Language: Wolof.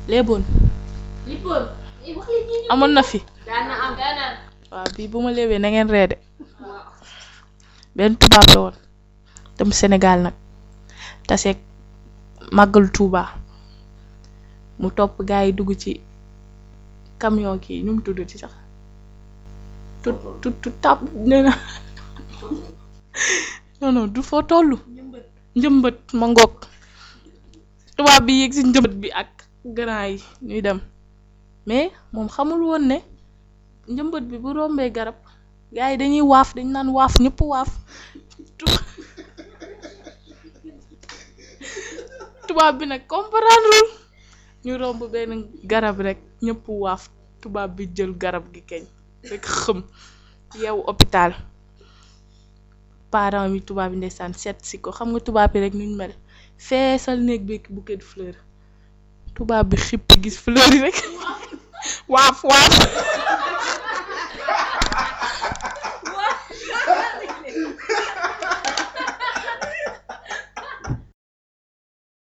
léeboon lippoon wax li ñi amoon na fi daan na am daan na waaw bii bu ma léebee na ngeen reede benn tubaab la woon dem Sénégal nag taseeg màggal Tuuba mu topp gaa yi dugg ci camion kii nu mu tudd ci sax tut tut tut tàpp nee na non non du foo toll njëmbët ma ngoog tubaab bi yéeg ci njëmbët bi ak grand yi ñuy dem mais moom xamul woon ne njëmbët bi bu rombee garab gaa yi dañuy waaf dañ naan waaf ñëpp waaf tu- tubaab bi nag comprendre ñu romb benn garab rek ñëpp waaf tubaab bi jël garab gi keñ rek xëm yeewu hôpital parents yi tubaab yi ndeysaan seet si ko xam nga tubaab yi rek nuñ mel feesal néeg bi ak bouquet de fleur tubaab bi xippi gis fleur yi rek waaf waaf